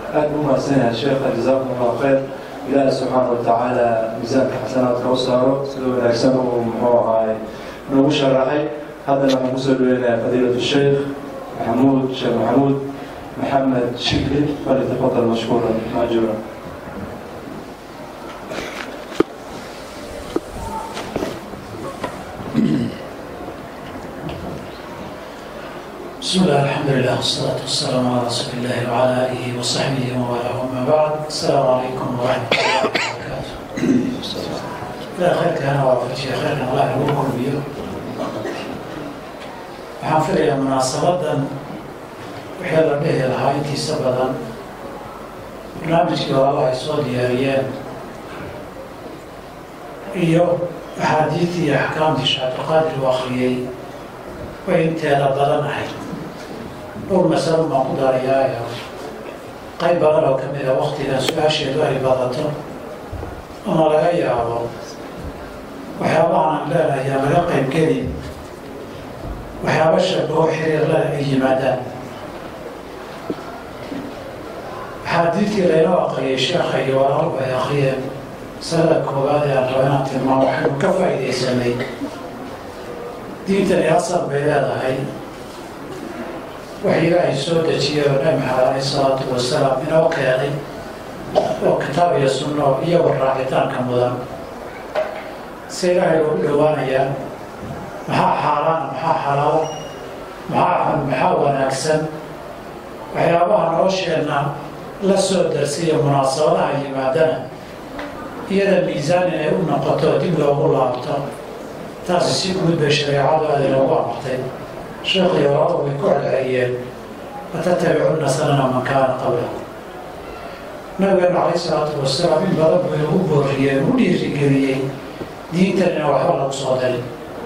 aad buu mahadsan yahay sheekha jazaakum allahu khayr ilaahi subxaana watacaala miisaanka xasanaadka u saaro sida wanaagsan uu muxuu ahaay noogu sharaxay haddana waxaan kusoo dhaweynayaa fadiilatu sheekh maxamuud sheekh maxamuud maxamed shikli falyatafadal mashkuuran maajuura بسم الله الحمد لله والصلاة والسلام على رسول الله وعلى آله وصحبه ومن أما بعد السلام عليكم ورحمة الله وبركاته. إلى خير كان وافجي خيرنا الله يقول بيه. waxaan filayaa munaasabadan wixii la dhihi lahaa intiisa badan barnaamijkii horaba ay soo diyaariyeen iyo axaadiidii iyo axkaamtii shaacabdiqaadir uu akhriyey way inteeda badan ahayd dhowr masalo baan ku darayaayo qayb badan oo ka mid a waktigan su-aasheedu ay badato ama laga yaabo waxyaabahan aan leenahay aan laga qayb gelin waxyaaba shabaho xiriirlana ay yimaadaan axaadiidkii laynoo aqriyay sheekha iyo walaalku ay akriyeen masalada koowaad ee aan raba inaan tilmaamo waxaynu ka faa'iidaysanay diintani asal bay leedahay wax ilaahay soo dejiyay oo nabi maxamed alayh isalaatu wasalaam inoo keenay oo kitaab iyo sunno iyagoo raacitaanka mudan si ilaahay ugu dhowaanayaan maxaa xaaraana maxaa xalaalo maxaa xun maxaa wanaagsan waxyaabaha nolosheenna la soo darsiya munaasabadaha yimaadana iyada miisaan inay u noqoto dib loogu laabto taasi si guud bay shareecadu aada inoogu amartay sheekhiyo walaaladu way ku celceliyeen watattabicunna sanana man kaana qablakum nabigeenu calayh isalaatu wasalaam in badan buu inagu booriyey u dhiirigeliyey diintan ina waxba lagu soo darin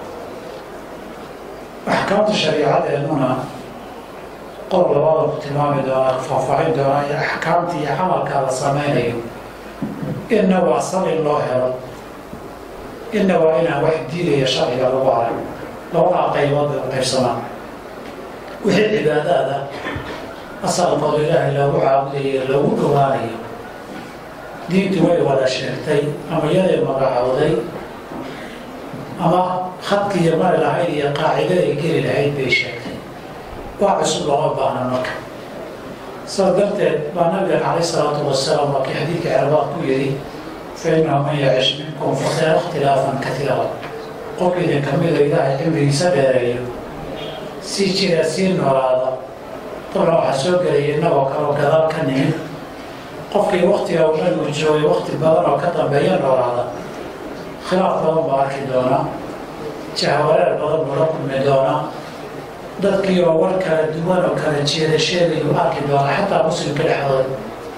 axkaamta shariicadeennuna qor labada ku tilmaami doonaa faahfaahin doonaa iyo axkaamta iyo camalka la samaynayo inna waa sal in loo helo inna waa inaan wax diidaya sharciga lagu arag labadaa qaybood bay u qaybsamaan wixii cibaadaada asalkooda ilaahay loogu caabudayo loogu dhowaanayo diintu way wada sheegtay ama yaday magacowday ama khadkiiyo mari lahayd iyo qaacidaday geli lahayd bay sheegtay waa cusub looma baahna marka saas darteed baa nabigan calayh isalaatu wasalaam waa kii xadiidka cerbaad ku yidhi fa innahu man yacish minkum fasayara ikhtilaafan katiira qof idin ka mida ilaahay cimrigiisa dheereeyo sii jira sii noolaada dabna waxaa soo gelaya innagoo kaleo gadaal ka nimin qofkii waktiga uu nabigu joogay wakti badan oo ka dambeeya noolaada khilaaf badan baa arki doonaa jahwareer badan buu la kulmi doonaa dadkii oo war kala duwan oo kala jeeda sheegayuu arki doonaa xataa muslimka dhexdooda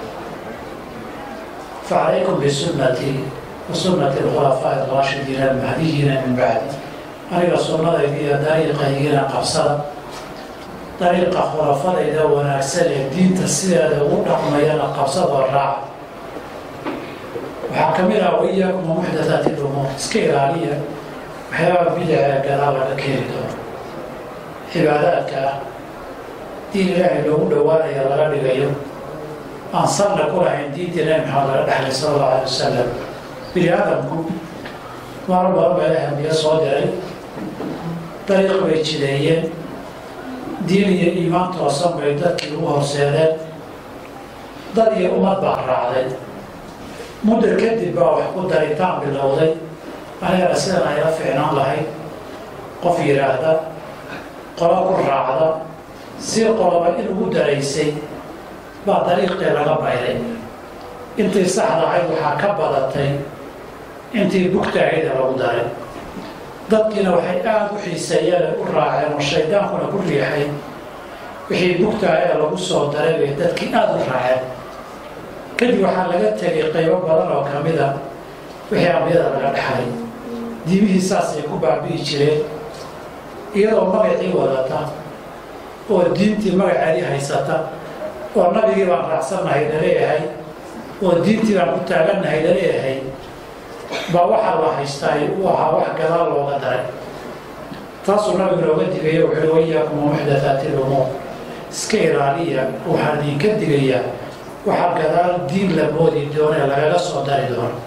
facalaykum bisunnatii wa sunnati alkhulafaa'i araashidiina almahdiyiina min bacdi aniga sunnadayda iyo dariiqaygiina qabsada dariiqa khulafadayda wanaagsan ee diinta sideeda ugu dhaqmayana qabsadoo raaca waxaa ka mid ah waiyaakum wamuxdathaati lumuur iska ilaaliya waxyaaba bidaca ee gadaal laga keeni doono cibaadaadka ah diin ilaahay loogu dhowaanaya laga dhigayo aan salla ku lahayn diintii nabi maxamed laga dhexlay sala allahu alay wasalam bini aadamku maro badan baa ilahay ambiyo soo diray dariiq bay jideeyeen diin iyo iimaan toosan bay dadkii ugu horseedeen dad iyo ummad baa raacday muddo kadib baa wax ku daritaan bilowday anigana sidan ayla fiicnaan lahayd qof yidhaahda qolo ku raacda si qoloba in ugu daraysay baa dariiqii laga bayday intii saxda ahayd waxaa ka badatay intii bugtaahayda lagu daray dadkiina waxay aada u xiiseeyeen u raaceen oo shaydaankuna ku riixay wixii bugtaahaya lagu soo daray bay dadkii aada u raaceen kadib waxaa laga tegay qaybo badan oo ka mid a wixii ambiyada laga dhexlay diimihii saasay ku baabi'i jireen iyadoo magacii wadata oo diintii magaceedii haysata oo nabigii baan raacsannahay laleeyahay oo diintii baan ku taagannahay laleeyahay baa waxaa la haystaay uu ahaa wax gadaal looga daray taasuu nabigu nooga digayo wuxuui wayaakum wamuxdathaati lumuur iska ilaaliya waxaan idinka digayaa waxaa gadaal diin la moodi doono ee lagaga soo dari doono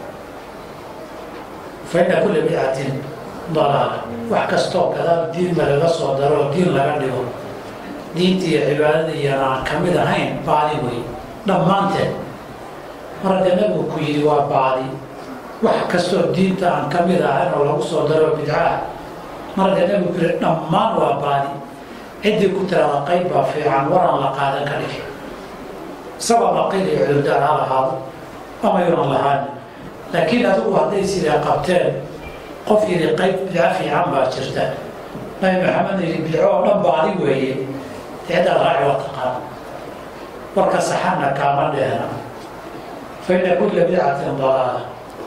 fa inna kulla bidcatin dalaala wax kastoo gadaal diin lagaga soo daro oo diin laga dhigo diinta iyo cibaadada iyana aan ka mid ahayn baadi wey dhammaanteed marka nabigu ku yidhi waa baadi wax kastoo diinta aan ka mid ahayn oo lagu soo daro bidcaah marka nabigu ku yidhi dhammaan waa baadi ciddii ku tirada qayb baa fiican waraan la qaadan ka dhigi isagoo maqil iyo cudurdaar ha lahaado ama yunan lahaan laakiin adigu hadday sidaa qabteen qof yidhi qayb bidco fiican baa jirta nabi maxamed yidhi bidco oo dhan baadi weeye ciddaa raaci waa taqaan warka saxanna kaama dheena fa inna kulla bidcatin dalaala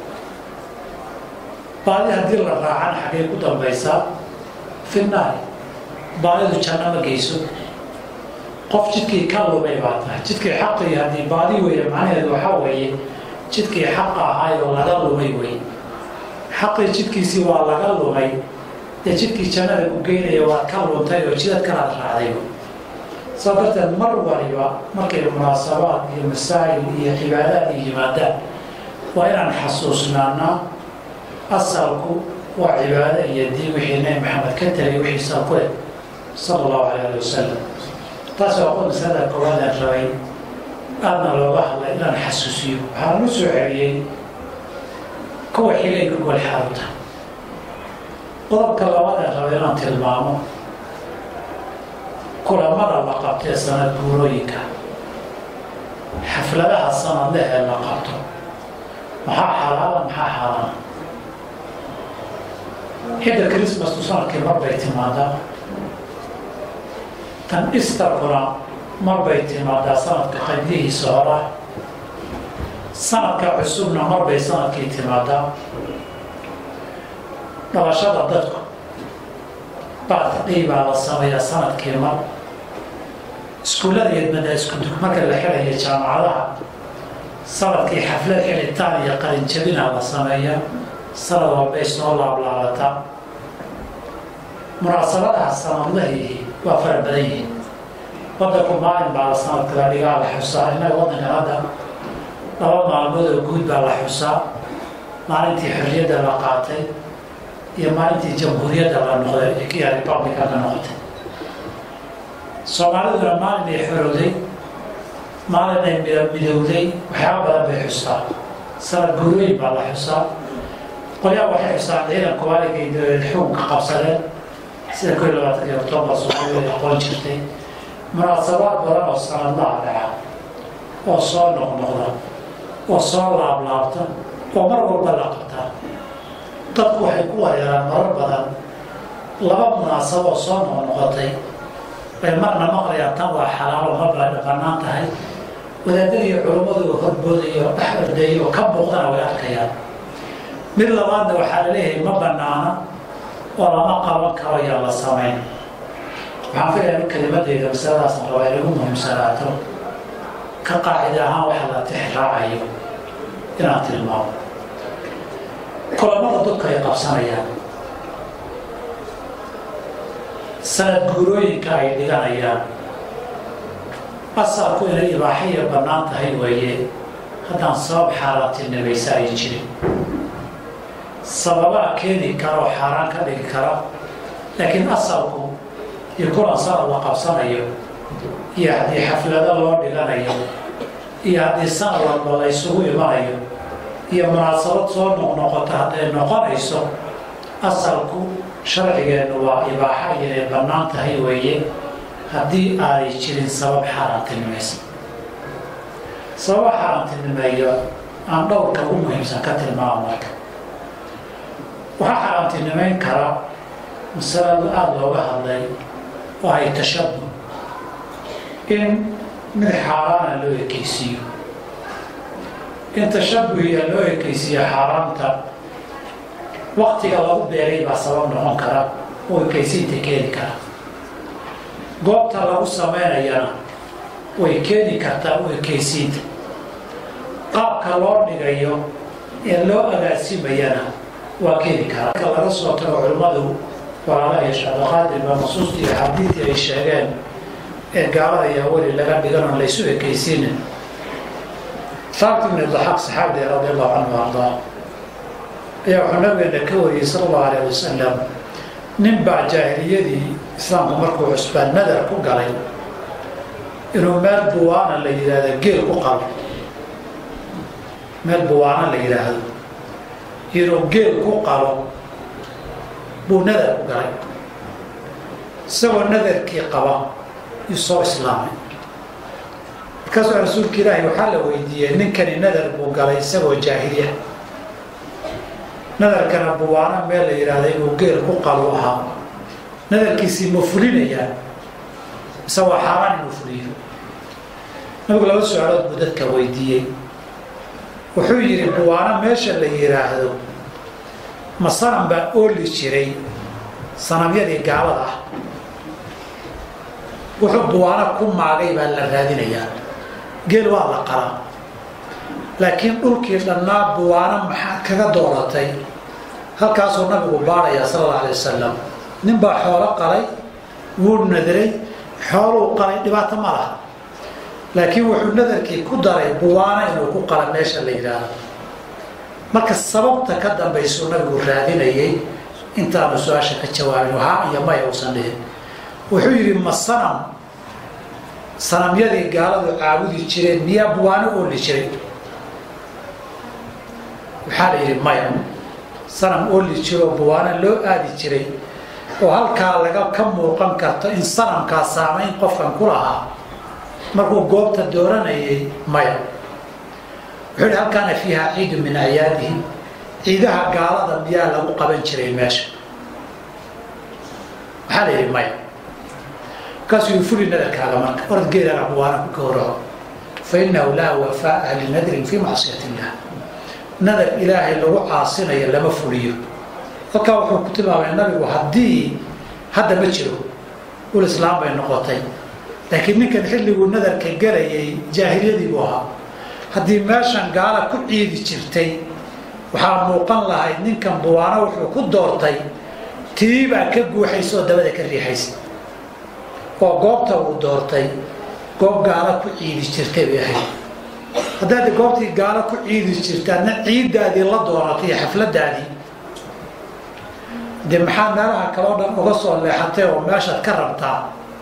baadi haddii la raacan xaggay ku dambaysaa fi naari baadidu janno ma geyso qof jidkii ka lumay baa tahay jidkii xaqii haddii baadi weeye macnaheedu waxaa weeye jidkii xaqa ahaayoo laga lumay wey xaqii jidkiisii waa laga lumay dee jidkii jannada ku geynaya waad ka luntay oo jidad kalaad raacday saa darteed mar waliba markay munaasabaad iyo masaa'il iyo cibaadaad iyo yimaadaan waa inaan xasuusnaanaa asalku waa cibaado iyo diin wixii nabi maxamed ka tegay wixii salku leh sala allahu alay ali wasalam taas waa qod masalada koowaadaan rabay aadna looga hadlay inaan xasuusiyo waxaan u soo celiyey kuwa xigay gogol xaaruta qodobka labaadaan rabay inaan tilmaamo kulamada la qabtee sanad guurooyinka xafladaha sanadleh ee la qabto maxaa xalaala maxaa xaaraana xidda chrismastu sanadkii mar bay timaadaa tan istarkuna mar bay timaadaa sanadka qaybihiisa hora sanadka cusubna mar bay sanadkii timaadaa dhalashada dadku baatdhay baa la sameeyaa sanadkii mar iskuullada yadmada iskudug marka la xidhaya jaamacadaha sanadkii xaflad xidhitaan iyo qalinjabinaa la sameeyaa sanad walbay soo laablaabataa munaasabadaha sanadlahii waa fara badan yihiin wadanku maalin baa la sanadka la dhigaa la xusaa innaga waddankan hadda laba maalmood oo guud baa la xusaa maalintii xorriyadda la qaatay iyo maalintii jamhuuriyadda la noqday ee kiya republica la noqotay soomaaliduna maalin ay xorowday maalin ay midowday waxyaaba badan bay xustaa sanad guurooyin baa la xusaa qolyaa waxay xusaan ciidanku waaligay dowlad xukunka qabsadeen sida ko iyo labaatanki octoobar soomaalida ay aqoon jirtay munaasabaad badan oo sanadlaha dhaca oo soo noqnoqda oo soo laablaabta oo mar walba la qabtaa dadku waxay ku wareeraan marar badan laba munaasabo oo soo noqnoqotay bay marna maqlayaan tan waa xalaalo marba ay bannaan tahay wadaadada iyo culummadu horboodayo dhex ordeeyo oo ka muuqdana way arkayaan mid labaadna waxaa la leeyahay ma bannaana oo lama qaban karo yaa la samayn waxaan filayaa in kelimadeyda masaladaasna rabaa inagu muhiimsanaato ka qaacida ahaan waxa la tix raacayo inaan tilmaamo kulamada dadku ay qabsanayaan sanad guurooyinka ay dhiganayaan asalku inay ibaaxaya bannaan tahay weeye haddaan sabab xaaraantinimaysa ay jirin sababaa keeni kara oo xaaraan ka dhigi kara laakiin asalku iyo kulan sanad la qabsanayo iyo haddii xaflado loo dhiganayo iyo haddii sanad walba la ysugu imanayo iyo munaasabad soo noqnoqota hadday noqonayso asalku sharcigeennu waa ibaaxa iyo inay bannaan tahay weeye haddii aanay jirin sabab xaaraantinimaysa sababa xaaraantinimeeyo aan dhowrka ugu muhiimsan ka tilmaamo marka waxaa xaaraantinimeyn kara masalada aada looga hadlay oo ay tashabuh in mid xaaraana loo ekeysiiyo in tashabuhiya loo ekeysiiyo xaaraanta waktiga lagu beeray baa sabab noqon kara oo ekeysiinta keeni kara goobta lagu samaynayana way keeni kartaa u ekeysiinta qaabka loo dhigayo ee loo agaasimayana waa keeni karaa marka laga soo tago culimmadu walaala iyo shacbaqaadir baa nusuustii iyo xadiidii ay sheegeen ee gaalada iyo weli laga dhigan oon laysu ekeysiinin saabti ibn daxaaq saxaabiga radi allahu canhu ardaa ayaa wuxuu nabigeena ka wariyey sala allahu alayh wasalam nin baa jaahiliyadii islaamku markuu cusbaan nadar ku galay inuu meel buwaana la yidhaahdo geel ku qalo meel buwaana la yidhaahdo inuu geel ku qalo buu nadar ku galay isagoo nadarkii qaba yuu soo islaamay markaasuu rasuulka ilaahi waxaa la weydiiyey ninkani nadar buu galay isagoo jaahiliya nadarkana buwaana meel la yidhaahda inuu geel ku qalu ahaa nadarkiisii ma fulinayaa mise waa xaaraan inuu fuliyo nabigu laba su-aalood buu dadka weydiiyey wuxuu yidhi buwaano meesha la yidhaahdo ma sanam baa ooli jiray sanamyadii gaalada ah wuxuu buwaano ku maagay baa la raadinayaa geel waa la qalaa laakiin dhulkii dhannaa buwaano maxaa kaga dooratay halkaasuu nabigu baadhayaa sala alla alay wasalam nin baa xoolo qalay wuu nadaray xooluu qalay dhibaato ma laha laakiin wuxuu nadarkii ku daray buwaano inuu ku qala meesha la yidhaahdo marka sababta ka dambaysuu nabigu raadinayay intaanu su-aasha ka jawaabin haa iyo maya uusan dhihin wuxuu yidhi ma sanam sanamyadii gaaladu caabudi jireen miyaa buwaano ooli jiray waxaa la yidhi maya sanam ooli jiroo buwaano loo aadi jiray oo halkaa laga ka muuqan karto in sanamkaa saamayn qofkan ku lahaa markuu goobta dooranayay maya wuxuu yidhi halkaana fiiha ciidu min acyaadihim ciidaha gaalada miyaa lagu qaban jiray meesha waxaa la yidhi maya markaasuu yii fuli nadarkaaga marka orad geelana buwaana ku gowraco fa innahu laa wafaa'a linadrin fii macsiyat illah nadar ilaahay lagu caasinayo lama fuliyo halkaa wuxuu ku tilmaamay nabigu haddii hadda ma jiro ul islaam bay noqotay laakiin ninkan xilliguu nadarka gelayay jaahiliyadii buu ahaa haddii meeshan gaala ku ciidi jirtay waxaa muuqan lahayd ninkan buwaano wuxuu ku doortay tiibaa ka guuxaysa oo dabada ka riixaysa oo goobta uu doortay goob gaala ku ciidi jirtay bay ahayd haddaad goobtii gaalo ku ciidi jirtaadna ciiddaadii la doonatay iyo xafladaadii dee maxaa meelaha kaloo dhan uga soo leexatay oo meeshaad ka rabtaa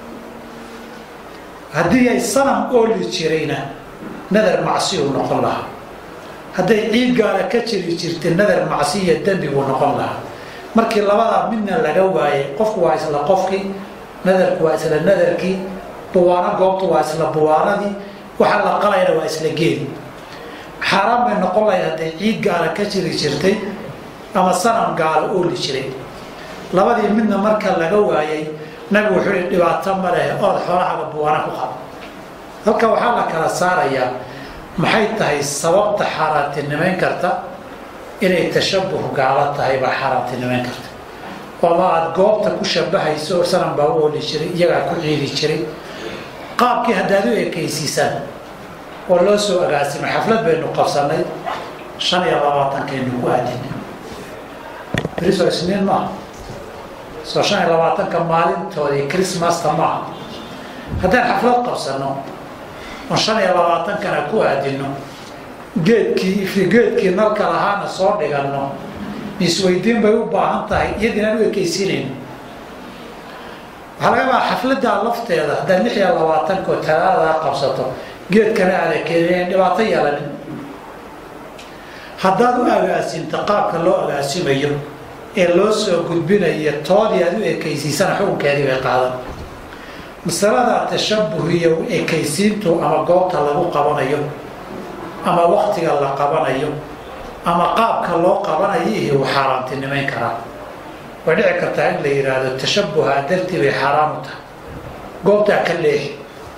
haddii ay sanam ooli jirayna nadar macsi uu noqon lahaa hadday ciid gaala ka jiri jirtay nadar macsi iyo dembi buu noqon lahaa markii labadaa midna laga waayay qofku waa isla qofkii nadarku waa isla nadarkii buwaano goobtu waa isla buwaanadii waxaa la qalayna waa isla geeli xaaraan bay noqon lahayd hadday ciid gaala ka jiri jirtay ama sanam gaalo ooli jiray labadii midna marka laga waayay nabigu wuxuu hi dhibaato ma leh ood xoolahaga buwaana ku qabo halka waxaa la kala saarayaa maxay tahay sababta xaaraantinimayn karta inay tashabuh gaalo tahay baa xaaraantinimayn karta ama aada goobta ku shabahayso sanam baa u ooli jiray iyagaa ku ciidi jiray qaabkii haddaad u ekaysiisaan oo loo soo agaasimay xaflad baynu qabsanay shan iyo labaatankaynu ku aadinay beriso isniin maaha soo shan iyo labaatanka maalintoodii chrismasta maaha haddaan xaflad qabsano oon shan iyo labaatankana ku aadino geedkii geedkii nalka lahaana soo dhiganno misweydiin bay u baahan tahay iyadiinaan u ekaysiinayno waxaa laga yaabaa xafladdaa lafteeda haddaad lix iyo labaatanko talaadadaa qabsato geedkana aada keenin dhibaato yeelanin haddaad u agaasinto qaabka loo agaasimayo ee loo soo gudbinayo toodii aad u ekaysiisana xukunkeedii bay qaadan masalada tashabuh iyo ekaysiintu ama goobta lagu qabanayo ama waktiga la qabanayo ama qaabka loo qabanayo iyo uu xaaraantinimayn karaa way dhici kartaa in la yidhaahdo tashabuha dartii bay xaaraan u tahay goobtaa ka leexi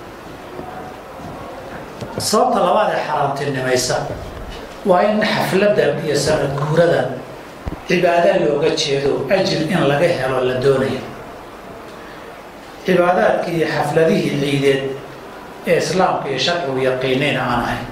sababta labaad ee xaaraantinimaysa waa in xafladan iyo sanad guuradan cibaado looga jeedo ajir in laga helo la doonayo cibaadaadkii iyo xafladihii ciideed ee islaamka iyo sharcigu yaqiinayna aan ahayn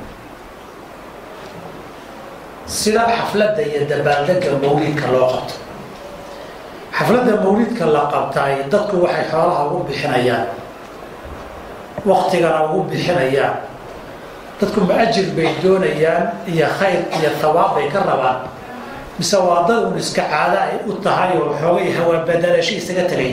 sida xafladda iyo dabaaldega mawlidka loo qabto xafladda mawlidka la qabtaay dadku waxay xoolaha ugu bixinayaan waktigana ugu bixinayaan dadku ma ajir bay doonayaan iyo khayr iyo thawaab bay ka rabaan mise waa dad un iska caada ay u tahay oo xoogay hawaa badalasho isaga tagay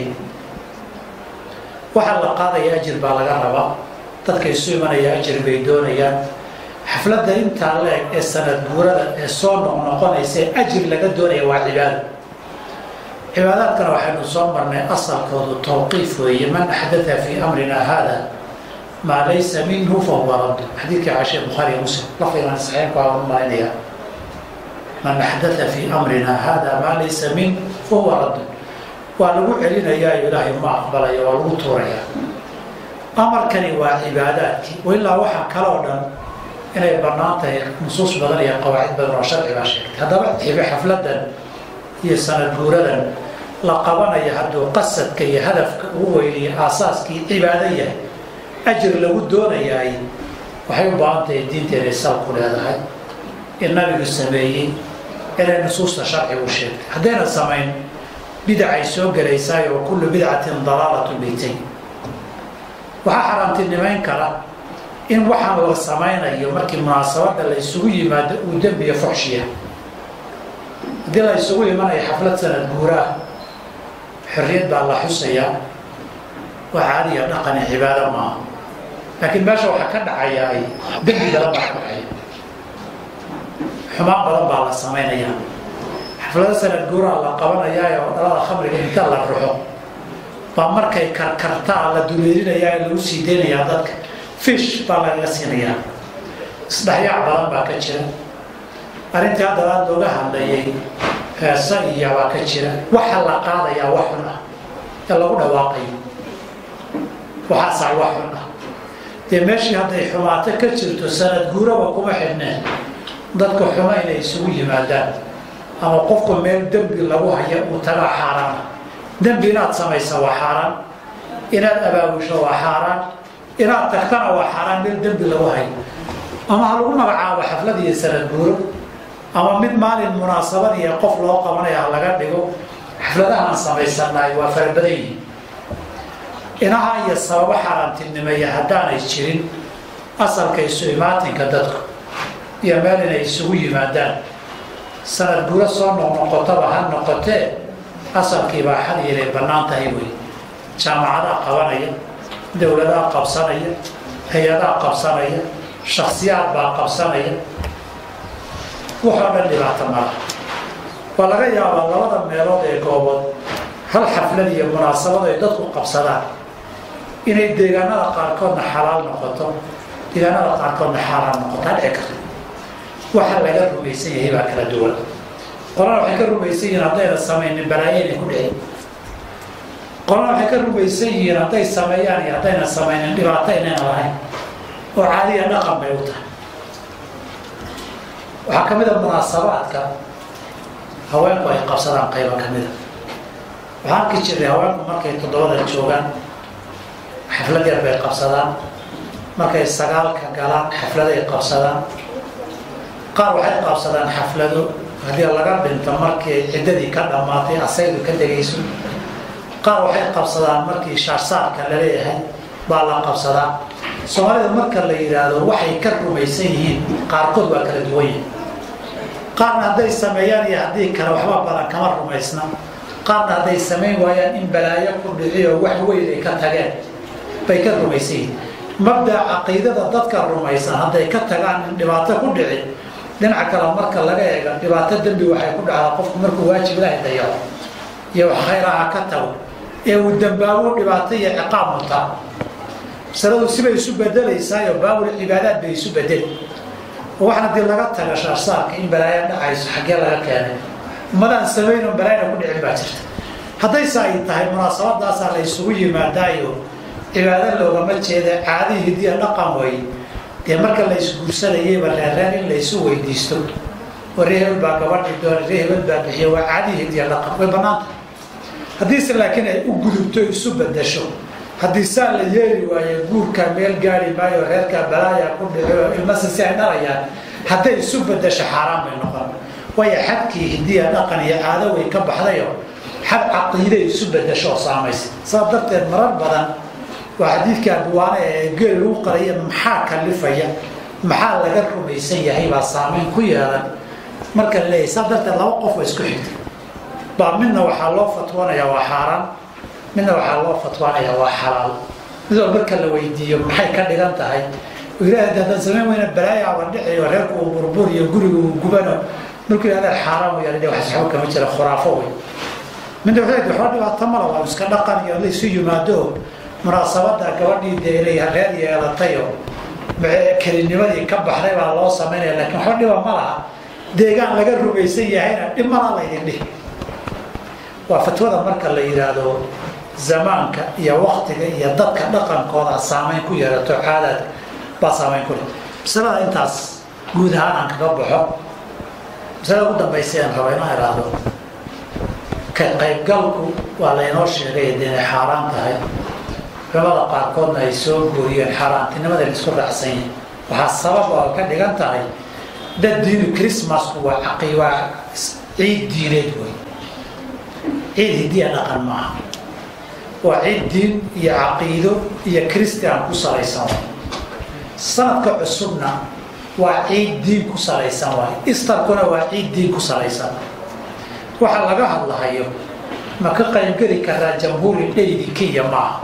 waxaa la qaadaya ajir baa laga rabaa dadka isu imanaya ajir bay doonayaan xafladda intaa la-eg ee sanad guurada ee soo noqnoqonaysa ee ajir laga doonaya waa cibaado cibaadaadkana waxaynu soo marnay asalkoodu tawqiif weeye man axdaa fii amrina hada maa laysa minhu fahuwa radd xadiidkii caashe bukhaariya muslim lafdigan saxiixku aan u malaynaya man axdaa fii amrina hada maa laysa min fahuwa radd waa lagu celinayaayo ilaahay ma aqbalayo waa lagu tuurayaa amarkani waa cibaadaadkii ilaa waxaa kale oo dhan inay bannaan tahay nusuus badan iyo qawaacid badan oo sharci baa sheegtay haddaba xibe xafladan iyo sanad guuradan la qabanaya hadduu qasadka iyo hadafka ugu weyniyo aasaaskii cibaado yahay ajir lagu doonayaay waxay u baahan tahay diinteena sal ku leedahay in nabigu sameeyey inay nusuusta sharcigu sheegtay haddayna samayn bidacay soo gelaysaay oo kullu bidcatin dalaalatu beytay waxaa xaaraantinimayn kara in waxaan la samaynayo markii munaasabadda la isugu yimaado uu dembiya foxshiya haddii la isugu imanayo xaflad sanad guuraah xorriyad baa la xusayaa waa caadiya dhaqani cibaado maaha laakiin meesha waxaa ka dhacayaa ay dembi badan baa ka dhacaya xumaan badan baa la samaynaya xaflado sanad guuraha la qabanayaa oo dhalada khamriga inta la ruxo baa markay karkartaa la duleelinayaa ee lagu sii deynayaa dadka fish baa lagaga siinayaa isdhexyaac badan baa ka jira arrintii hadda aada looga hadlayay heesa iyo baa ka jira waxa la qaadayaa wax xun ah ee lagu dhawaaqayo waxaasaa wax xun ah dee meeshii hadday xumaato ka jirto sanad guuraba kuma xidhneen dadka xumo inay isugu yimaadaan ama qofku meel dembi lagu haya uu tagaa xaaraana dembi inaad samaysa waa xaaraan inaad abaabusho waa xaaraan inaad tagtana waa xaaraan meel dembi lagu hayo ama ha lagu magacaabo xaflad iyo sanad guuro ama mid maalin munaasabadiiyo qof loo qabanaya ha laga dhigo xafladahaan samaysannahay waa farabadan yihiin inaha iyo sababo xaaraantinimeeya haddaanay jirin asalka isu imaatinka dadku iyo meel inay isugu yimaadaan sanad guuro soo noqnoqotaba ha noqotee asalkii baa xad inay bannaan tahay wey jaamacadaa qabanaya dowladaa qabsanaya hay-adaa qabsanaya shaksiyaad baa qabsanaya waxoo dhan dhibaato mala waa laga yaabaa labada meelood ee goobood hal xaflad iyo munaasabad ay dadku qabsadaan inay deegaanada qaarkoodna xalaal noqoto deegaanada qaarkoodna xaaraan noqoto hadhici karta waxa laga rumaysan yahay baa kala duwan qolana waxay ka rumaysan yihiin haddayna samaynin balaayo inay ku dhicin qolana waxay ka rumaysan yihiin hadday sameeyaan iyo haddayna samaynin dhibaato inayna lahayn oo caadiya dhaqan bay u tahay waxaa ka mid a munaasabaadka haweenku ay qabsadaan qayba ka mida waxaan arki jirnay haweenku markay toddobada joogaan xaflad yar bay qabsadaan markay sagaalka galaan xafladay qabsadaan qaar waxay qabsadaan xaflado haddii laga dhinto markii ciddadii ka dhammaatay asaydu ka degayso qaar waxay qabsadaan markii shaarsaarka la leeyahay baa la qabsadaa soomaalida marka la yidhaahdo waxay ka rumaysan yihiin qaarkood waa kala duwan yihin qaarna hadday sameeyaan iyo haddii kale waxba badan kama rumaysna qaarna hadday samayn waayaan in balaayo ku dhiciyo wax weyn ay ka tageen bay ka rumaysan yihiin mabdaca caqiidada dadka rumaysan hadday ka tagaan in dhibaato ku dhici dhinaca kale marka laga eego dhibaato dembi waxay ku dhacdaa qofku markuu waajib ilaahay dayaco iyo wax khayraha ka tago ee uu dambaabo dhibaato iyo ciqaab mutaa masaladu sibay isu bedelaysaayoo baabul cibaadaad bay isu bedeli oo waxaan haddii laga taga shaarsaarka in balaayo dhacayso xaggee laga keenay ummadaan samayno balaayna ku dhicin baa jirta haddayse ay tahay munaasabadaasaa la isugu yimaadaayo cibaado loogama jeeda caadii hidiya dhaqan way dee marka la isguursanayeyba reerreer in la isu weydiisto oo ree hebel baa gabadhi doona ree hebel baa bixiya waa caadii hidiya dhaqan way bannaanta haddiise laakiin ay u gudubto isu bedasho haddii saa la yeeli waayo guurkaa meel gaari maayo reerkaa balaaya ku dhicio ilmase si ay dhalayaan hadday isu bedasho xaaraan bay noqon waayo xadkii hidiya dhaqan iyo caado way ka baxdayo xad caqiiday isu bedasho oo saamaysa saas darteed marar badan waa xadiidka abuwaane ee geel lagu qaraya maxaa kalifaya maxaa laga rumaysan yahay baa saameyn ku yeelan marka la leeyahy saa darteed laba qof oo isku xigta baa midna waxaa loo fatwanayaa waa xaaraan midna waxaa loo fatwanayaa waa xalaal mid wal marka la weydiiyo maxay ka dhigan tahay ilaah haddaan samayn weyna balaayaaba dhiciyo reerku uu burburiyo guriga uu gubano markuu yidhahda xaaraan wayaan wax waxba kama jira khuraafo wey midna wuxuu yidhi waxba dhibaato mala waa iska dhaqan iyo la isu yimaado munaasabada gabadhii dee inay reer yeelatayo kelinimadii ka baxday baa loo samaynaya laakiin waxba dhiba ma laha deegaan laga rumaysan yahayna dhib malaa laydin dhihi waa fatwada marka la yidhaahdo zamaanka iyo waktiga iyo dadka dhaqankooda saameyn ku yeelato caadaadka baa saameyn ku leh masalada intaas guud ahaan aan kaga baxo masalada ugu dambaysa aan raba inaan iraahdo ka qaybgalku waa laynoo sheegay dee inay xaaraan tahay culamada qaarkoodna ay soo gooriyeen xaaraantinimada la isku raacsan yahay waxaa sabab oo ka dhigan tahay dad diinu christmasku waa caqi waa ciid diineed wey ciid hidiya dhaqan maaha waa ciid diin iyo caqiido iyo christian ku salaysan waay sanadka cusubna waa ciid diin ku salaysan waay istarkuna waa ciid diin ku salaysan waxa laga hadlahayo ma ka qaybgeli karaa jamhuuri dheydi kenya maaha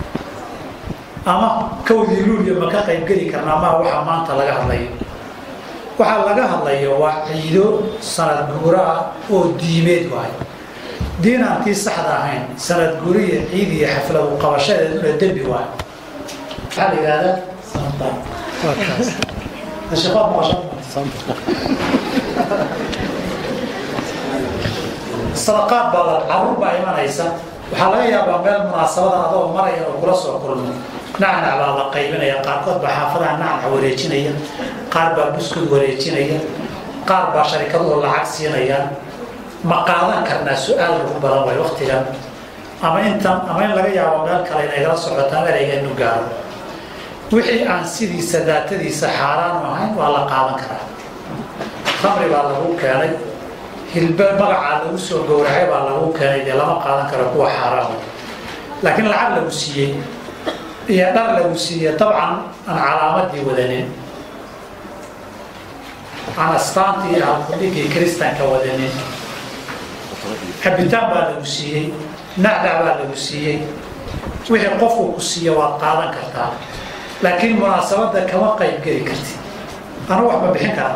ama kawdii luuliya ma ka qaybgeli karnaa maa waxaa maanta laga hadlayo waxaa laga hadlayo waa ciido sanad guura ah oo diimeed waay diin aan tii saxda ahayn sanad guuriya ciid iyo xafladu qabashadeeduna dembi waay maxaa la yidhahdaa sadaqaad baa la caruur baa imanaysa waxaa laga yaabaa meel munaasabada adoo maraya oo kula soo kulmo nacnac baa la qaybinaya qaarkood baa xaafadaha nacnac wareejinaya qaar baa buskud wareejinaya qaar baa sharikaduhu lacag siinayaan ma qaadan karnaa su-aal lagu badan way waktigan ama intan ama in laga yaabo meel kale inaygala socotaan ereygeenu gaaro wixii aan sidiisa daatadiisa xaaraan ahayn waa la qaadan karaa khamri baa lagu keenay hilbe magacaa lagu soo gowracay baa lagu keenay dee lama qaadan karo kuwa xaaraama laakiin lacag lagu siiyey iyo dhar lagu siiyey dabcan aan calaamadii wadanin aan astaantii halkudhigii kristanka wadanin cabitaan baa lagu siiyey nacdac baa lagu siiyey wixii qofku ku siiya waad qaadan kartaa laakiin munaasabadda kama qayb geli kartid anu wax ma bixin karaa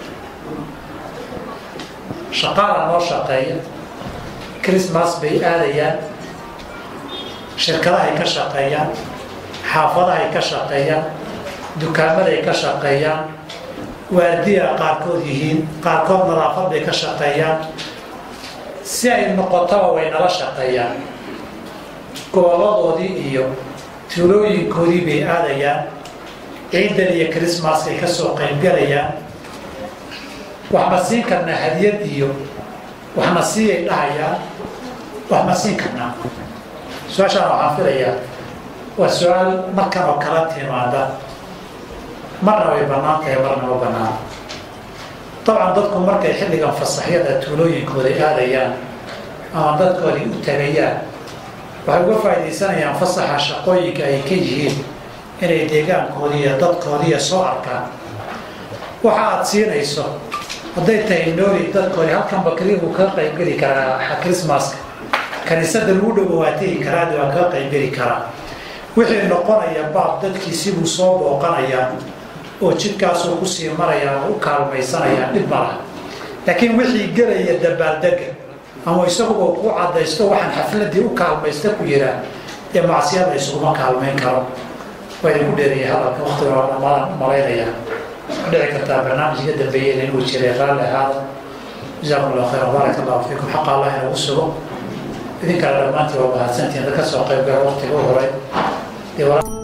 shaqaala noo shaqeeya christmas bay aadayaan shirkadahay ka shaqeeyaan xaafadahay ka shaqeeyaan dukaamaday ka shaqeeyaan waardiya qaarkood yihiin qaarkood nadaafad bay ka shaqeeyaan si ay noqotaba way nala shaqeeyaan gobolladoodii iyo tuulooyinkoodii bay aadayaan ciidan iyo christmaskay ka soo qaybgalayaan wax ma siin karnaa hadiyad iyo waxna siiyay dhahayaan wax ma siin karnaa su-aashaan waxaan filayaa waa su-aal markan oo kala timaada marna way bannaan tahay marna ma bannaan dabcan dadku markay xilligan fasaxyada tuulooyinkooda aadayaan ama dadkoodii u tagayaan waxay uga faaidaysanayaan fasaxa shaqooyinka ay ka yihiin inay deegaankoodii iyo dadkoodiiya soo arkaan waxa aad siinayso hadday tahay nooli dadkoodii halkan bakriya buu kaga qaybgeli karaa chrismaska kaniisada lagu dhowo waa tegi karaadi waa kaga qaybgeli karaa wixii noqonaya baab dadkiisibuu soo booqanayaa oo jidkaasuu kusii maraya oo u kaalmaysanayaan dhib malaha laakiin wixii gelaya dabaaldega ama isaguba ku cadaysto waxaan xafladii u kaalmaysta ku yiraa ee macsiyada isuguma kaalmayn karo waa idinku dheeraya hadalka waktiga dhammaan malaynayaa dhici kartaa barnaamijka dambeeyeen inuu jiray raalli ahaada jazaakum allah khayran baarak allahu fiikum xaqa allah inagu sugo idinkana dhammaantii waa mahadsantihiin dad ka soo qayb gala waktiga u horay